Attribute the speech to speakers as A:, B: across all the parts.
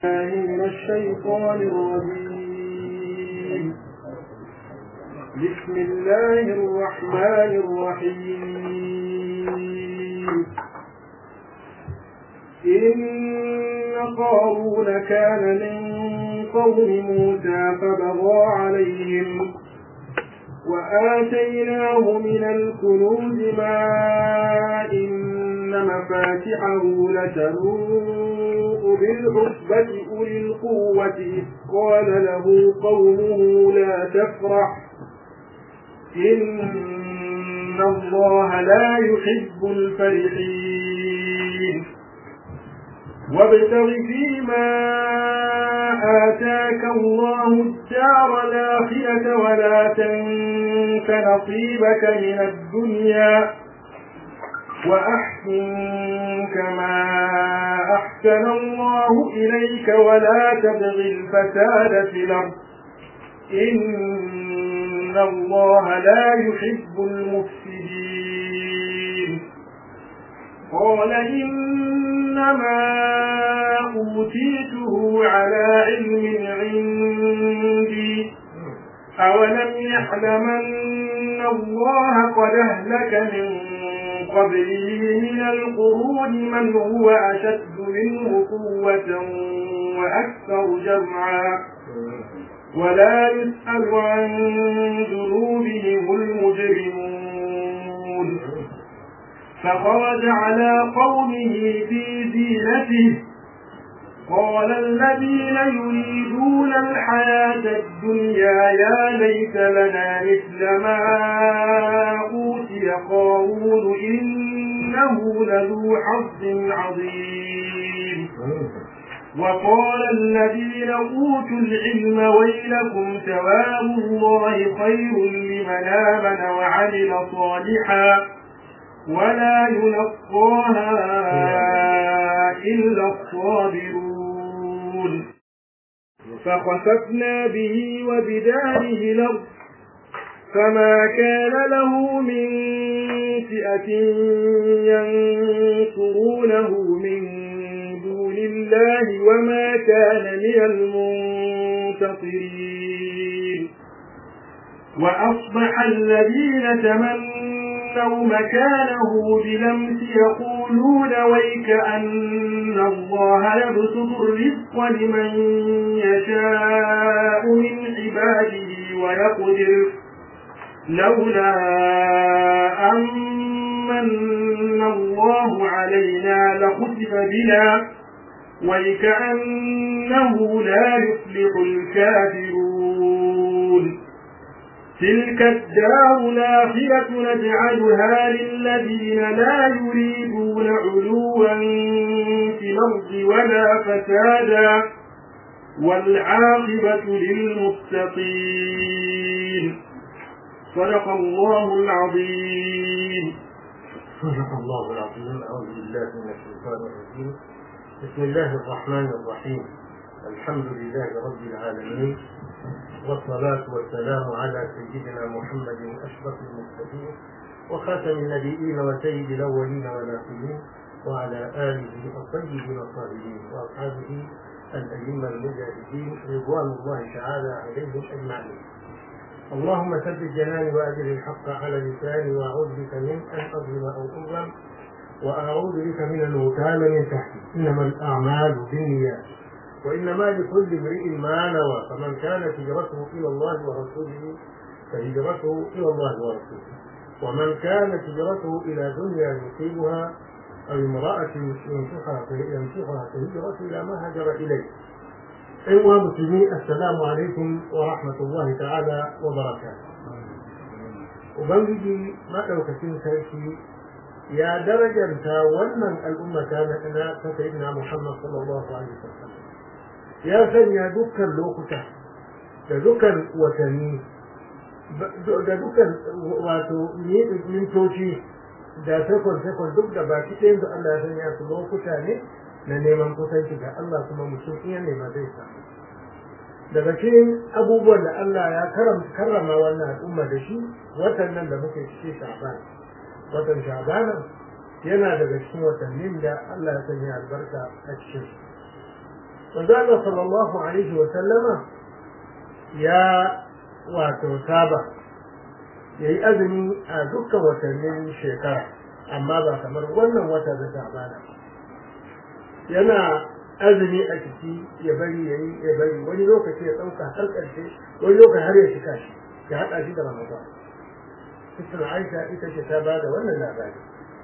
A: من الشيطان الرجيم بسم الله الرحمن الرحيم إن قارون كان من قوم موسى فبغى عليهم وآتيناه من الكنوز ما إن مفاتحه لتنوء بالعصبة أولي القوة إذ قال له قومه لا تفرح إن الله لا يحب الفرحين وابتغ فيما آتاك الله الدار الآخرة ولا تنس نصيبك من الدنيا وأحسن كما أحسن الله إليك ولا تبغ الفساد في الأرض إن الله لا يحب المفسدين قال إنما أوتيته على علم عندي أولم يعلم أن الله قد أهلك من قبله من القرون من هو أشد منه قوة وأكثر جمعا ولا يسأل عن ذنوبهم المجرمون فخرج على قومه في زينته قال الذين يريدون الحياة الدنيا يا ليت لنا مثل ما أوتي قارون إنه لذو حظ عظيم وقال الذين أوتوا العلم ويلكم ثواب الله خير لمن آمن وعمل صالحا ولا يلقاها إلا الصابرون فخسفنا به وبداره الأرض فما كان له من فئة ينصرونه من دون الله وما كان من المنتصرين وأصبح الذين تمنوا مكانه بلمس يقولون ويك أن الله يبسط الرزق لمن يشاء من عباده ويقدر لولا أمن الله علينا لخسف بنا ويكأنه لا يفلح الكافرون تلك الدار الآخرة نجعلها للذين لا يريدون علوا في الأرض ولا فسادا والعاقبة للمتقين صدق الله العظيم
B: صدق الله العظيم أعوذ بالله من الشيطان الرجيم بسم الله الرحمن الرحيم الحمد لله رب العالمين والصلاة والسلام على سيدنا محمد أشرف المرسلين وخاتم النبيين وسيد الأولين والآخرين وعلى آله الطيبين الطاهرين وأصحابه الأئمة المجاهدين رضوان الله تعالى عليهم أجمعين اللهم ثبت جناني وأجل الحق على لساني وأعوذ بك من أن أظلم أو أظلم وأعوذ بك من أن أغتال من تحتي إنما الأعمال بالنيات وإنما لكل امرئ ما نوى فمن كانت هجرته إلى الله ورسوله فهجرته إلى الله ورسوله ومن كانت هجرته إلى دنيا يصيبها أو امرأة ينصحها ينصحها فهجرته إلى ما هاجر إليه أيها المسلمين السلام عليكم ورحمة الله تعالى وبركاته Ubangiji maɗaukacin sarki ya darajanta wannan al'umma ta na ta sayyidina Muhammad sallallahu alaihi wasallam ya sanya dukkan lokuta da dukkan watanni da dukkan wato mintoci da sekon sekon duk da baki ɗayan da Allah ya sanya su lokuta ne na neman kusanci ga Allah kuma mutum iya nema zai samu daga cikin abubuwan da Allah ya karrama wannan al'umma da shi watan nan da muke ciki sha'ban watan sha'ban yana daga cikin watannin da Allah ya sanya albarka a cikin manzo Allah sallallahu alaihi wa sallama ya wato saba yayi azumi a dukkan watannin shekara amma ba kamar wannan wata da Sha'bana yana azumi a ciki ya bari yayi ya bari wani lokaci ya dauka har karshe wani lokaci har ya shika shi ya hada shi da Ramadan Sister Aisha ita ce ta bada wannan labari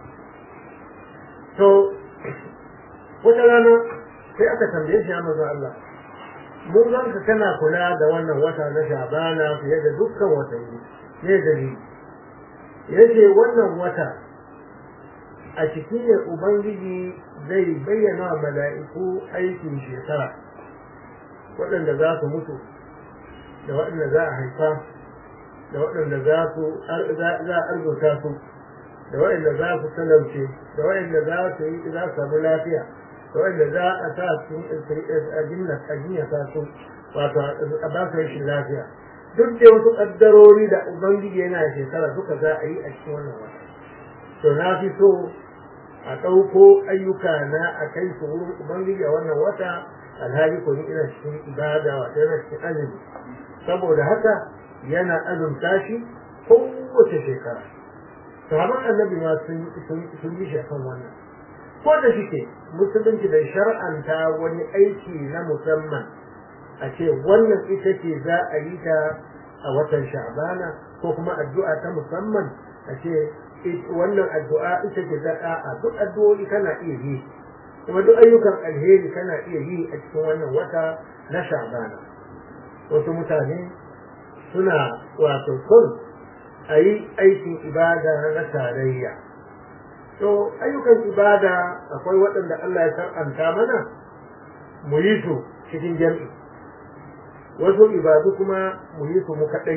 B: to wata rana sai aka tambaye shi ya maza Allah mun zan ka kana kula da wannan wata na Shabana fiye da dukkan watanni ne dalili yace wannan wata a ciki ne ubangiji zai bayyana wa mala'iku aikin shekara waɗanda za su mutu da waɗanda za a haifa da waɗanda za su za a arzuta su da waɗanda za su talauce da waɗanda za su yi za su samu lafiya da waɗanda za a sa su a jinya sa su wato a ba su rashin lafiya duk da wasu ƙaddarori da ubangiji yana shekara duka za a yi a cikin wannan wata to na fi so a ɗauko ayyuka na a kai su wurin ubangiji a wannan wata alhali ko ni ina cikin ibada wata yana cikin azumi saboda haka yana azumta shi kowace shekara sahaban annabi ma sun yi shafan wannan ko da shike musulunci bai shar'anta wani aiki na musamman a ce wannan ita ce za a yi ta a watan sha'bana ko kuma addu'a ta musamman a ce wannan addu'a ita ce za a duk addu'o'i kana iya yi kuma duk ayyukan alheri kana iya yi a cikin wannan wata na sha'bana wasu mutane suna wato son a yi aikin ibada na tarayya to ayyukan ibada akwai waɗanda Allah ya sar'anta mana mu yi su cikin jam'i wasu ibadu kuma mu yi su mu kaɗai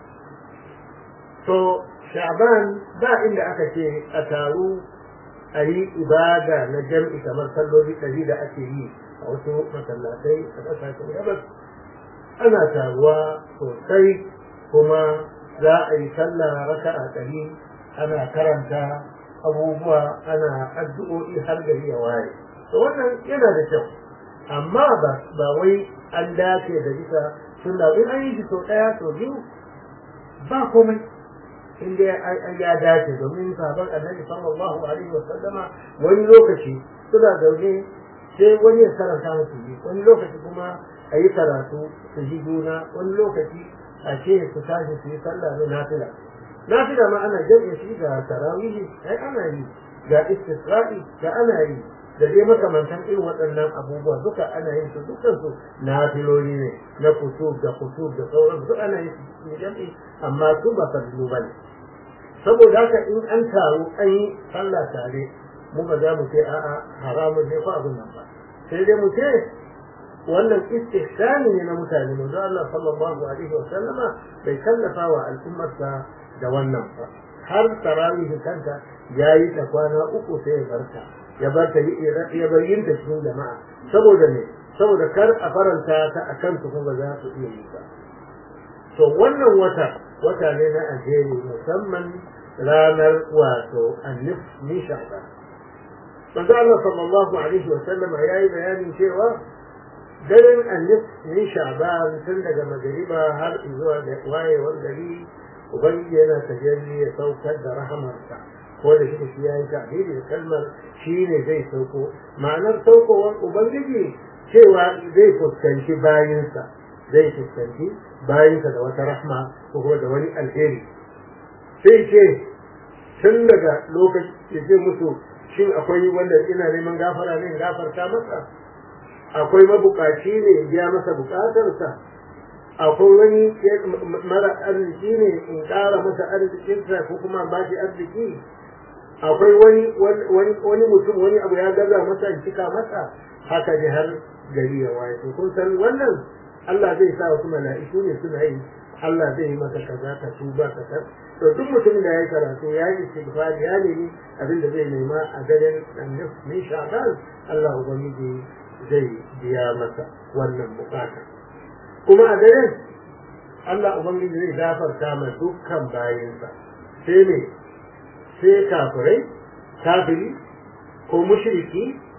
B: to sha'ban ba inda aka ce a taru a yi ibada na jam'i kamar salloli ɗari da ake yi a wasu masallatai a ƙasashen gabas ana taruwa sosai kuma za a yi sallah raka'a ɗari ana karanta abubuwa ana addu'o'i har gari ya waye to wannan yana da kyau amma ba ba wai an dace da bisa sunna in an yi shi sau ɗaya sau biyu ba komai in dai an ya dace domin sabon annabi sallallahu alaihi wa sallama wani lokaci suna zaune sai wani ya karanta musu yi wani lokaci kuma a yi karatu su ji juna wani lokaci a ce su tashi su yi sallah na nafila nafila ma ana jam'in shi ga tarawihi ai ana yi ga istisra'i ga ana yi da dai makamantan irin waɗannan abubuwa duka ana yin su dukkan su nafiloli ne na kusur da kusur da sauran duk ana yin su jam'i amma su ba fardu bane saboda haka in an taru an yi sallah tare mu ba za mu ce a'a haramun ne ko abin nan ba sai dai mu ce wannan istihsani ne na mutane manzo Allah sallallahu alaihi wa sallama bai kallafa wa al'ummarsa da wannan ba har tarawih kanta yayi ta kwana uku sai ya barta ya barta ya bayyana cikin jama'a saboda ne saboda kar a faranta ta akan su kuma za su iya yi ba to wannan wata wata ne na alheri musamman ranar wato annif ni sha'ban manzo Allah sallallahu alaihi wa sallama yayi bayanin cewa daren annif min sha'ban tun daga magariba har zuwa da wayewar gari ubangiji yana tajalli ya saukar da rahamarsa ko da shi shi yayi ta'biri da kalmar shi ne zai sauko ma'anar saukowar ubangiji cewa zai fuskanci bayinsa zai fuskanci bayinsa da wata rahma ko kuma da wani alheri sai ce tun daga lokaci ya ce musu shin akwai wanda ina neman gafara ne gafarta masa akwai mabukaci ne biya masa bukatarsa akwai wani mara arziki ne in ƙara masa arzikinsa ko kuma ba shi arziki akwai wani wani mutum wani abu ya gaza masa in cika masa haka ne har gari ya waye to kun san wannan Allah zai sa wasu mala'iku ne suna yi Allah zai yi maka kaza ka tuba ka san to duk mutumin da ya yi karatu ya yi istighfar ya nemi abin da zai nema a daren annab min sha'ban Allah ubangiji zai biya masa wannan bukata kuma a daren Allah ubangiji zai gafarta ma dukkan bayinsa sai ne sai kafirai kafiri ko mushriki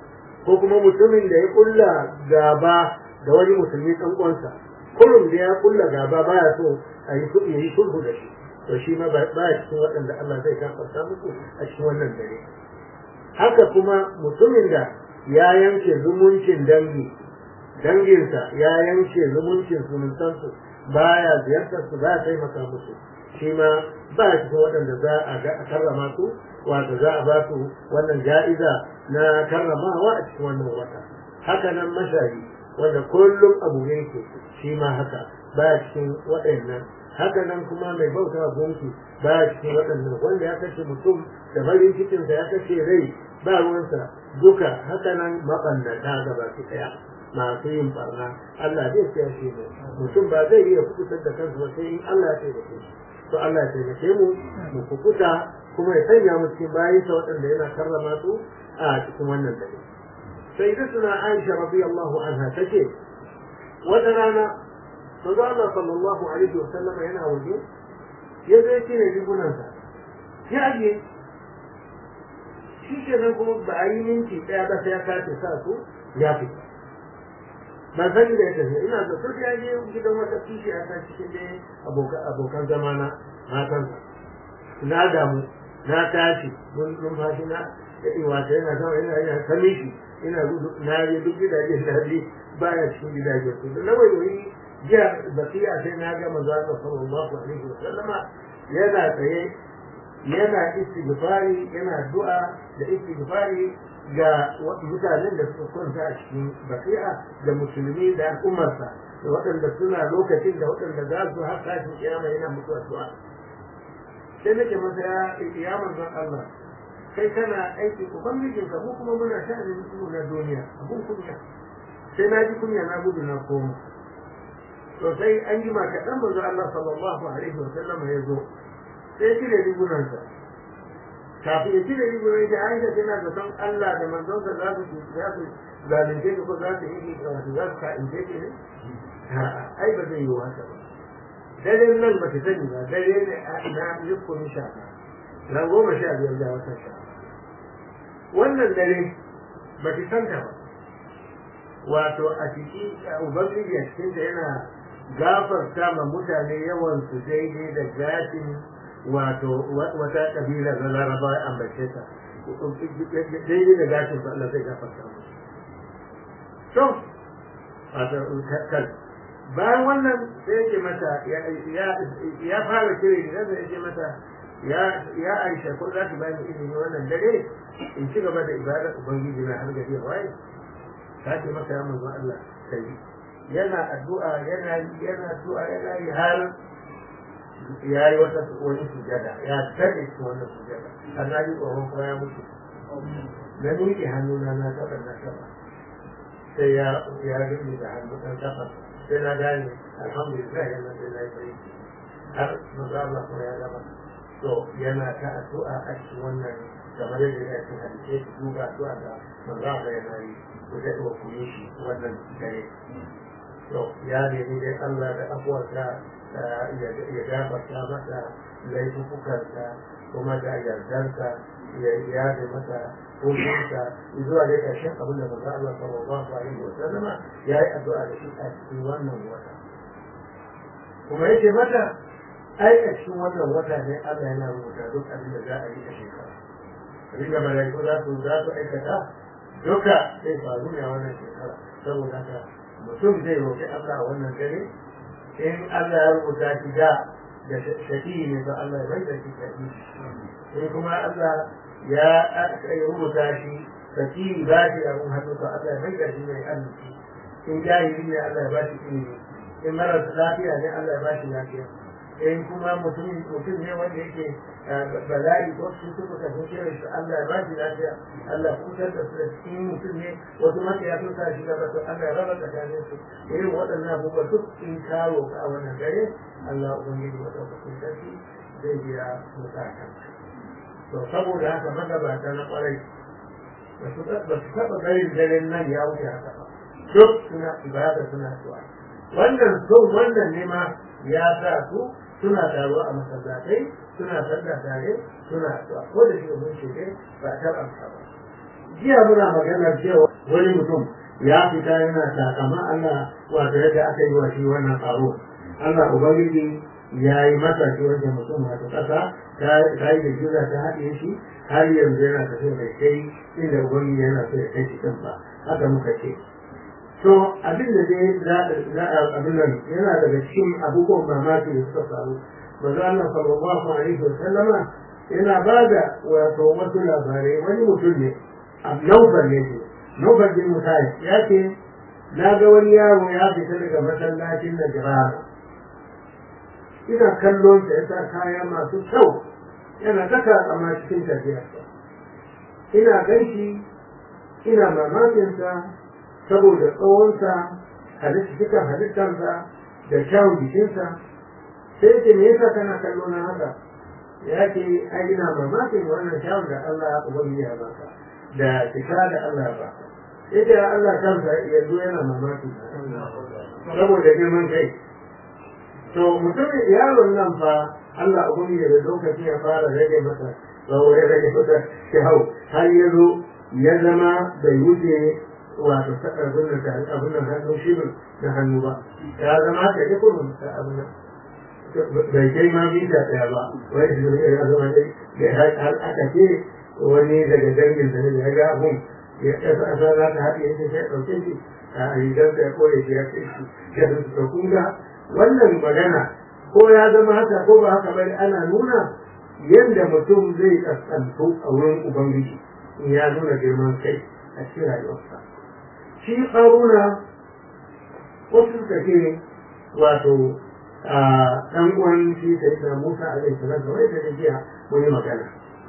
B: ko kuma mutumin da ya kulla gaba da wani musulmi ɗan uwansa kullum da ya kulla gaba baya so a yi ya yi sulhu da shi to shi ma ba cikin waɗanda Allah zai gafarta musu a cikin wannan dare haka kuma mutumin da ya yanke zumuncin dangi danginsa ya yanke zumuncin zumuntansu baya ziyartar su ba ya taimaka musu shi ma ba cikin waɗanda za a karrama su wato za a ba su wannan ja'iza na karramawa a cikin wannan wata haka nan mashayi wanda kullum abu ne ke shi ma haka ba cikin waɗannan haka nan kuma mai bauta gunki ba cikin waɗannan wanda ya kashe mutum da farin cikinsa ya kashe rai ba ruwansa duka haka nan maɓannata gaba ki ɗaya masu yin barna Allah zai siya shi ne mutum ba zai iya kubutar da kansa ba sai in Allah ya taimake shi to Allah ya taimake mu mu kubuta kuma ya sanya mu cikin bayinsa waɗanda yana karrama su a cikin wannan dare sai da suna Aisha radiyallahu anha take wata rana manzo Allah sallallahu alaihi wa sallama yana waje ya zai cire rigunansa ya aje shi ke nan kuma ba a yi minti ɗaya ba sai ya kace sa su ya fita ban san da ya tafi ina da turki ya je gidan wata kishi a kan cikin dai abokan zamana matansa na damu na tashi mun numfashi na wata yana sama ina yana ta mishi ina gudu na je duk gidajen da je baya cikin gidajen su na wai wai jiya basiya sai na ga manzo Allah sallallahu alaihi wa sallama yana tsaye yana istighfari yana du'a da istighfari ga mutanen da suka kwanta a cikin basi'a da musulmi da al'ummarsa da waɗanda suna lokacin da waɗanda za su har tashin kiyama yana mutu addu'a sai nake masa ya ya manzon Allah kai kana aiki ubangijin ka mu kuma muna sha'anin mu na duniya abun kunya sai na ji kunya na gudu na koma to sai an yi maka dan manzo Allah sallallahu alaihi wa sallam ya zo sai ya cire rigunansa kafin ya cire rigunan da Aisha tana da son Allah da manzon sa za su za su zalunce ko za su yi wato za su ka'ince ki ne ai ba zai yi haka ba dare nan ba ta sani ba dare ne a ina yukun sha na goma sha biyar da wata sha wannan dare ba ta santa ba wato a ciki ubangiji a cikin da yana gafarta ma mutane yawan su daidai da gashin wato wata kabila na laraba ya ambace ta daidai da gashin su Allah zai gafarta musu to wato kan bayan wannan sai yake mata ya fara kire da zai yake mata ya aisha ko za ki bani izini wannan dare in ci gaba da ibadar ubangiji na har gari waye ta ce masa ya manzo Allah kai yana addu'a yana yana addu'a yana yi har ya yi wata wani sujada ya tare shi wannan sujada annabi tsoron kuma ya mutu na miƙe hannuna na taɓa na taɓa sai ya ya gani da hannu ɗan taɓa sai na gane alhamdulillah yana sai na yi har manzo Allah kuma ya gama to yana ta addu'a a cikin wannan kamar yadda ya ce hadisi duba addu'a da manzo Allah yana yi ku da ku yi shi wannan dare to ya nemi dai Allah da afuwarsa ya gafarta masa laifukansa kuma da yardarsa ya yada masa hukunsa zuwa da ƙarshen abin da manzo Allah sallallahu alaihi wa sallama ya yi addu'a da shi a cikin wannan wata kuma yake mata ai a cikin wannan wata ne Allah yana rubuta duk abin da za a yi a shekara abin da malaiku za su za su aikata duka zai faru ne a wannan shekara saboda haka mutum zai roƙi Allah a wannan dare in Allah ya rubuta shi da da shafi ne ba Allah ya bai da shi shafi in kuma Allah ya rubuta shi shafi ba shi abin hannu to Allah ya bai da shi mai arziki in jahili ne Allah ya ba shi ilimi in marar lafiya ne Allah ya ba shi lafiya in kuma mutum mutum ne wanda yake bala'i ko su suka tafi kira shi Allah ya ba shi lafiya Allah ya kutar da su da cikin mutum ne wasu maka ya tuka shi gaba to Allah ya raba tsakanin su irin waɗannan abubuwa duk in kawo ka a wannan dare Allah ubangiji wa ɗaukakin sarki zai biya bukatan to saboda haka magabata na ƙwarai ba su taɓa garin daren nan ya wuce haka ba duk suna ibada suna zuwa wannan son wannan ne ma ya sa su suna taruwa a masallatai suna sallah tare suna addu'a ko da shi mun shige ba ta amsa ba jiya muna magana cewa wani mutum ya fita yana takama Allah wato yadda aka yi wa shi wannan tsaro Allah ubangiji ya yi masa shi wanda mutum wato ƙasa ta yi da juna ta haɗe shi har yanzu yana tafiya bai kai inda ubangiji yana so ya kai shi kan ba haka muka ce to abin da dai za a abin nan yana daga cikin abubuwan mamaki da suka faru manzo Allah sallallahu alaihi wa sallama yana ba da wato wasu labarai wani mutum ne Naufal ne ce Naufal bin Musayi ya ce na ga wani yaro ya fita daga masallacin da jirara ina kallon sa ya sa kaya masu kyau yana ta kama cikin tafiyarsa ina ganshi ina mamakinsa saboda tsawonsa halittar halittarsa da kyawun jikinsa sai ce me yasa kana kallo na haka ya ce ai ina mamakin wannan kyawun da Allah ya ubangi ya baka da cika da Allah ya baka sai da Allah kansa yanzu yana mamaki saboda girman kai to mutumin yaron nan fa Allah ubangi da lokaci ya fara rage masa tsawo ya rage masa kyau har ya zo ya zama bai wuce wato abin da abin da hannu shi da hannu ba ya zama ka ji kurmin ta abin da bai kai ma bisa ɗaya ba wani shi ya zama dai da har aka ce wani daga dangin da ya ga abun ya ƙasa ƙasa za ta haɗe ya sai ɗauke shi a rigar da ya koya shi ya kai shi ya su ta kunga wannan magana ko ya zama haka ko ba haka bane ana nuna yadda mutum zai kaskantu a wurin ubangiji in ya nuna girman kai a cikin rayuwarsa shi ƙaruna wasu suka ce wato ɗan uwan shi sai da Musa alaihi salam da wai da jiya mun yi magana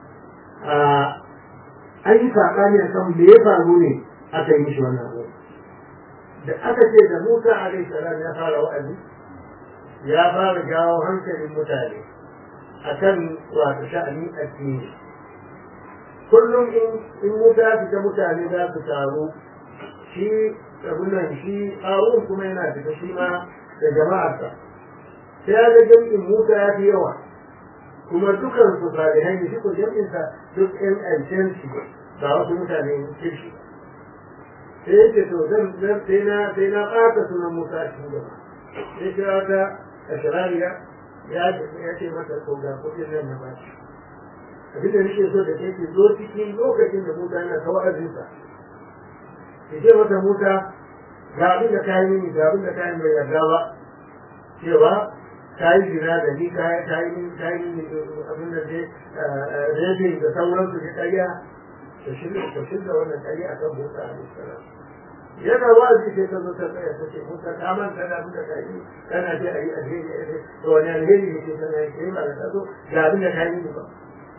B: an yi saɓani a kan me ya faru ne aka yi mishi wannan abu da aka ce da Musa alaihi salam ya fara wa'azi ya fara jawo hankalin mutane akan wato sha'anin addini kullum in Musa fita mutane za su taru shi abunan shi harun kuma yana fita shi ma da jama'arsa sai ya ga jam'in musa ya fi yawa kuma dukan su salihai ne shi ko jam'insa duk ɗan ƙarshen shi ba wasu mutane kirshi sai yake to zan zan sai na sai na ɓata sunan musa a cikin gaba sai kira ta ashirariya ya ya ce mata ko ga kuɗin nan na bashi abin da nake so da ke zo cikin lokacin da musa yana ta wa'azinsa ki ce masa Musa ga abin da ka yi mini ga abin da ka yi mai yarda ba cewa ka yi jira da ni ka yi ka yi mini abin da zai rebe da sauransu da ƙarya da shirya da shirya wannan ƙarya akan Musa alaihi salam yana wazi sai ta zo ta tsaya ta ce Musa ka manta da abin da ka yi kana ce a yi alheri a yi to wani alheri ne ke kana yi kai ba da ta zo ga abin da ka yi mini ba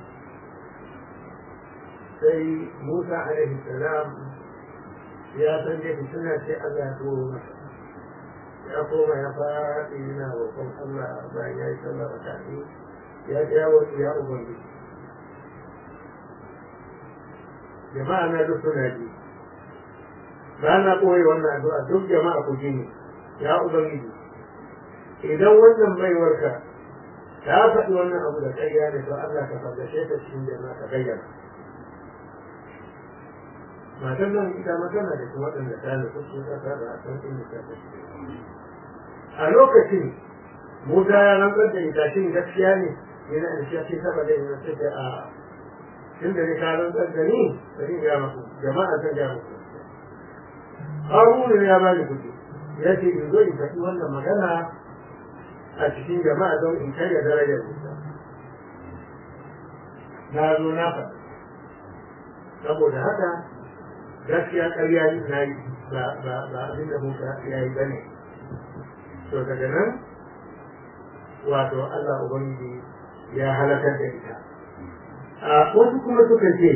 B: sai Musa alaihi salam ya san dai suna ce Allah ya turo masa ya koma ya faɗi yana roƙon Allah bayan ya yi sallah da tafi ya ce ya wasu ya ubangiji jama'a na duk suna ji ba na ɓoye wannan addu'a duk jama'a ku ji ne ya ubangiji idan wannan baiwarka ta faɗi wannan abu da ƙarya ne to Allah ka fargashe ta cikin jama'a ka bayyana matan nan ita magana da kuma waɗanda ta nufi sun ƙasa da a san inda ta tafi a lokacin musa ya rantsar da ita shin gaskiya ne yana da shi ce saba da yana ce da a tun da ne ka rantsar da ni bari ga muku jama'a zan ga muku haruna ya bani kuɗi ya ce in zo in faɗi wannan magana a cikin jama'a don in karya darajar musa na zo na faɗi saboda haka gaskiya ƙarya na yi ba abin da muka ya yi bane to daga nan wato Allah Ubangiji ya halakar da ita a wasu kuma suka ce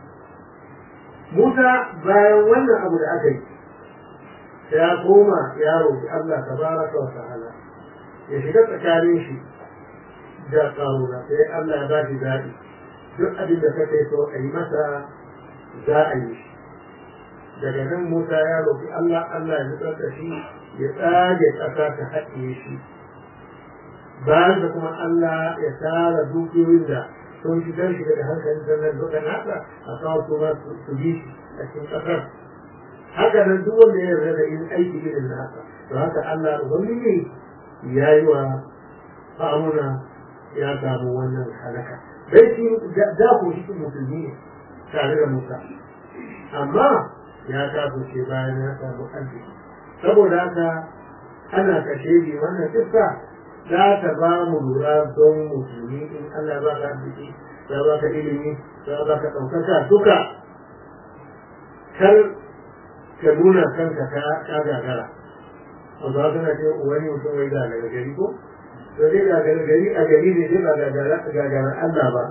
B: Musa bayan wannan abu da aka yi ya koma ya roƙi Allah tabaraka wa ta'ala ya shiga tsakanin shi da ƙaruna sai Allah ya ba shi zaɓi duk abin da kake so a yi masa za a yi shi daga nan Musa ya roƙi Allah Allah ya nutsar da shi ya tsage ƙasa ta haɗiye shi bayan da kuma Allah ya tara dukiyoyin da sun fitar shi daga hankalin sannan duka nasa a kawo su ma su bi shi a cikin ƙasar haka nan duk wanda ya yarda da in aiki irin na haka to haka Allah ubangiji ya yi wa fa'amuna ya samu wannan halaka dai shi da ku shi musulmi ne tare da Musa amma ya kafirce bayan ya samu arziki saboda haka ana kashe bi wannan kissa za ta ba mu lura don musulmi in Allah ba ka arziki ya ba ka ilimi ya ba ka ɗaukaka duka kar ka nuna kanka ka gagara wanda suna ce wani mutum wai ga daga gari ko to dai ga daga gari a gari ne dai ba gagara Allah ba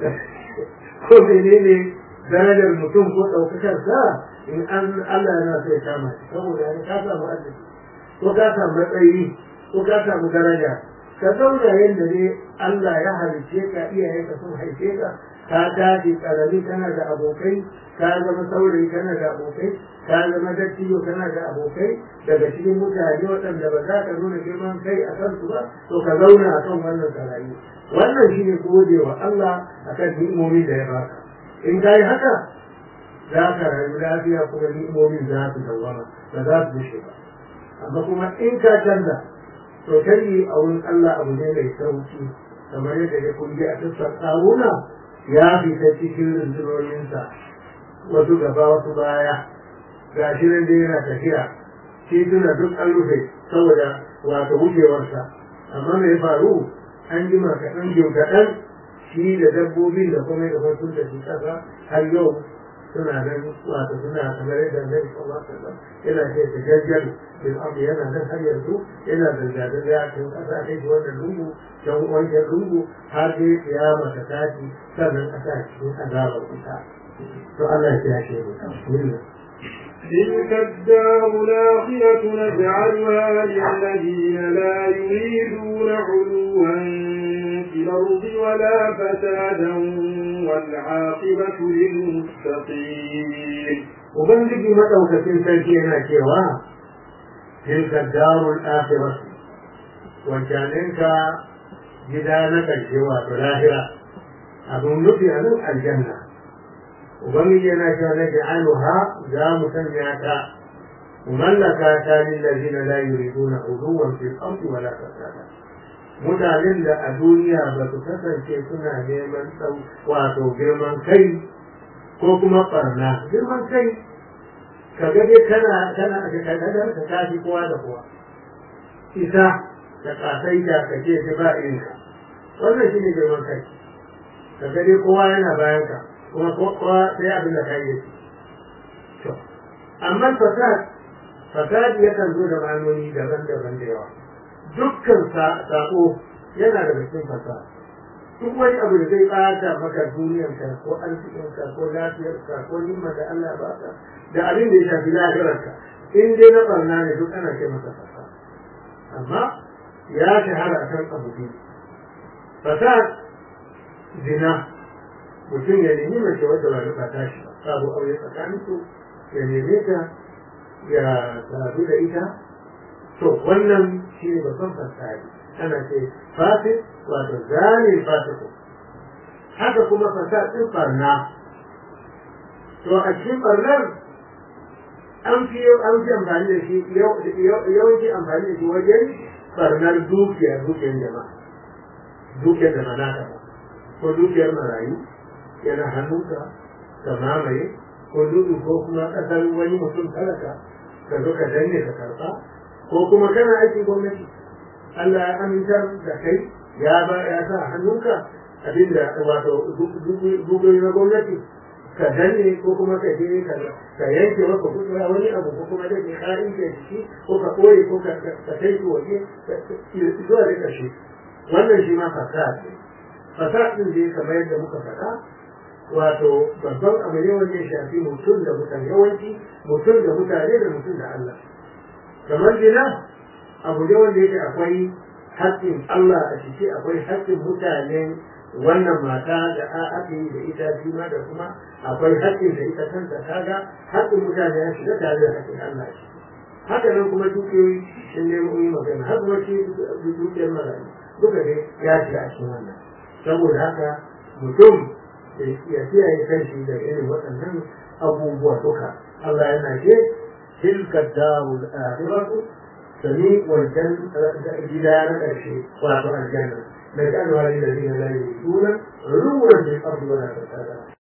B: ko menene darajar mutum ko ɗaukakar sa in an Allah yana so ya kama shi saboda ne ka samu arziki ko ka samu matsayi ko ka samu daraja ka zauna yadda ne Allah ya halice ka iyayen ka sun haife ka ka tashi karami kana da abokai ka zama saurayi kana da abokai ka zama dattijo kana da abokai daga cikin mutane waɗanda ba za ka nuna girman kai a kansu ba to ka zauna a kan wannan sarayi wannan shine gode wa Allah akan ni'imomi da ya baka in ka yi haka za ka rayu lafiya kuma ni'imomin za su dawama ba za su bushe ba amma kuma in ka canza to kai a wurin Allah abu ne mai sauki kamar yadda ya kungi a tussar tsaruna ya fita cikin rundunoninsa wasu gaba wasu baya ga shi nan dai yana tafiya tituna duk an rufe saboda wato wucewarsa amma me ya faru an jima kaɗan jim kaɗan shi da dabbobin da kuma da sun tafi ƙasa har yau suna nan wato suna kamar yadda Annabi sallallahu alaihi wasallam yana ce ta jajjal bil ardi yana nan har yanzu yana da jadar ya ce ƙasa kai shi wannan lungu can wancan lungu har dai kiyama ta tashi sannan a sa cikin azabar ita to Allah ya kiyashe mu bismillah
A: تلك الدار الآخرة نجعلها للذين لا يريدون علوا في الأرض ولا فسادا والعاقبة للمتقين
B: Ubangiji maɗaukacin sarki yana cewa, Tilka darul akhirah wancaninka gida na ƙarshe wato lahira, abin nufi a nan aljanna. Ubangiji yana cewa na ja'aluha za mu sanya ta, mu mallaka ta lillazina la yuriduna uluwan fil ardi wala fasada. Mutanen da a duniya ba su kasance suna neman tsau wato girman kai ko kuma barna girman kai ka ga dai kana kana da kadar ka tafi kowa da kowa isa da kasai da kake ce ba irin ka wannan shine girman kai ka ga dai kowa yana bayan ka kuma kowa sai abin da kai yake to amma fasad fasad yakan zo da ma'anoni daban-daban da yawa dukkan sako yana da cikin fasad duk wani abu da zai bata maka duniyarka ko arzikinka ko lafiyarka ko nimar da Allah ba ka da abin da ya shafi lafiyarka in dai na barna ne duk ana ce masa fasa amma ya shahara akan abu biyu fasad zina mutum ya nemi mace wadda ba ta tashi ba sabu aure tsakanin su ya neme ta ya sadu da ita to wannan shi ne babban fasadi ana ce fasid wato zane fasiku haka kuma fasadin barna to a cikin barnar an fi an fi amfani da shi yawanci amfani da shi wajen barnar dukiya dukiyar jama'a dukiyar da manaka ba ko dukiyar marayu yana hannunka ka mamaye ko dudu ko kuma kasar wani mutum talaka ka zo ka danne ka karba ko kuma kana aikin gwamnati Allah ya amintar da kai ya ba ya sa hannunka abinda wato duboyi na gwamnati ka danne ko kuma ka je ka yanke maka kuɗa wani abu ko kuma dai ka in ke ciki ko ka koye ko ka kai ko waje zuwa da ƙarshe wannan shi ma fasad ne fasad din da kamar yadda muka faɗa wato babban abu ne wanda ya shafi mutum da mutane yawanci mutum da mutane da mutum da Allah kamar gina abu ne wanda yake akwai haƙƙin Allah a ciki akwai haƙƙin mutanen wannan mata da aka yi da ita shi ma da kuma akwai haƙƙin da ita kanta kaga haƙƙin mutane ya shiga tare da haƙƙin Allah shi haka nan kuma dukiyoyi sun nemo yi magana har kuma shi dukiyar marayu duka ne ya shiga a cikin wannan saboda haka mutum ya kiyaye kanshi da irin waɗannan abubuwa duka Allah yana ce تلك الدار الآخرة سميع والجنة جدار الشيء وأعطى الجنة نجعلها للذين لا يريدون علوا في الأرض ولا فسادا